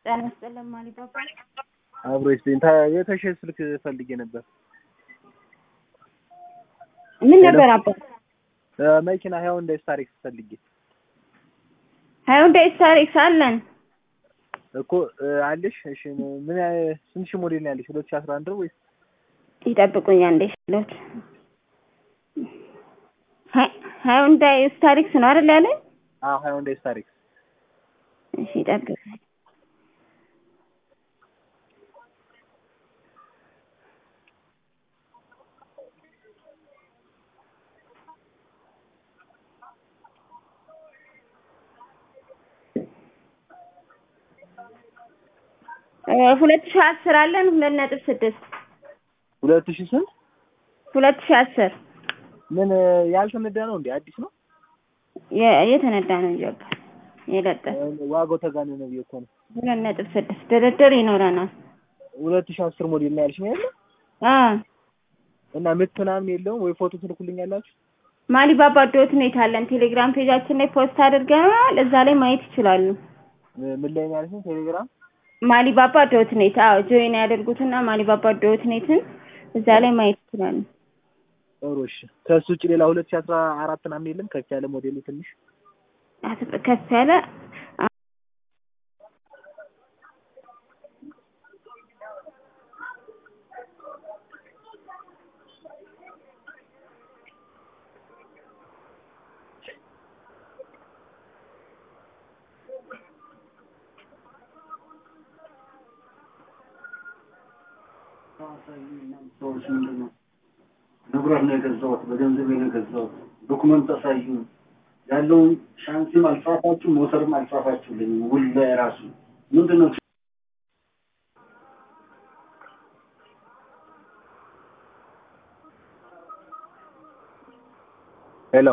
ጤና ይስጥልን ማሊባባ አብሮ ይስጥልኝ። የተሸ ስልክ ፈልጌ ነበር። ምን ነበር አባት? መኪና ሃይውንዳይ ስታሪክስ ፈልጌ ሃይውንዳይ ስታሪክስ አለን እኮ አለሽ? እሺ ምን ስንት ሺህ ሞዴል ነው ያለሽ? 2011 ነው ወይስ? ይጠብቁኝ አንዴ ሽሎት ሃይውንዳይ ስታሪክስ ነው አይደል ያለኝ? አዎ ሃይውንዳይ ስታሪክስ። እሺ ይጠብቁኝ። ሁለት ሺህ አስር አለን ሁለት ነጥብ ስድስት ሁለት ሺህ ስንት? ሁለት ሺህ አስር ምን ያልተነዳ ነው እንዴ? አዲስ ነው? የተነዳ ነው እንጂ በቃ የለጠፈ ዋጋው ተጋነነ ብዬ እኮ ነው። ሁለት ነጥብ ስድስት ድርድር ይኖረናል። ሁለት ሺህ አስር ሞዴል ነው ያልሽኝ አይደል? አዎ እና ምት ምናምን የለውም ወይ ፎቶ ትልኩልኛላችሁ? ማሊባባ ዶት ኔት አለን ቴሌግራም ፔጃችን ላይ ፖስት አድርገናል። እዛ ላይ ማየት ይችላሉ። ምን ላይ ነው ያልሽኝ? ቴሌግራም ማሊባባ ዶት ኔት አዎ ጆይን ያደርጉትና ማሊባባ ዶት ኔትን እዛ ላይ ማየት ይችላሉ። ጥሩ እሺ። ከሱ ውጭ ሌላ ሁለት ሺህ አስራ አራት ምናምን የለም? ከፍ ያለ ሞዴሉ ትንሽ ከፍ ያለ ሰዎች ምንድን ነው ንብረት ነው የገዛሁት፣ በገንዘብ ነው የገዛሁት፣ ዶኩመንት አሳዩ። ያለውን ሻንሲም አልጻፋችሁ፣ ሞተርም አልጻፋችሁልኝ። ውል ላይ ራሱ ምንድን ነው ሄሎ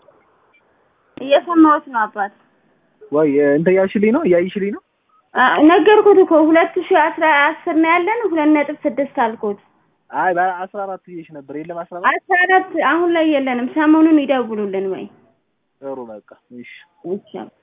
እየሰማሁት ነው አባት። ወይ እንትን እያልሽልኝ ነው እያይሽልኝ ነው? ነገርኩት እኮ ሁለት ሺህ አስራ አስር ነው ያለን ሁለት ነጥብ ስድስት አልኩት። አይ በአስራ አራት ብዬሽ ነበር። የለም አስራ አራት አስራ አራት አሁን ላይ የለንም። ሰሞኑን ይደውሉልን ወይ ጥሩ በቃ እሺ ይቻላል።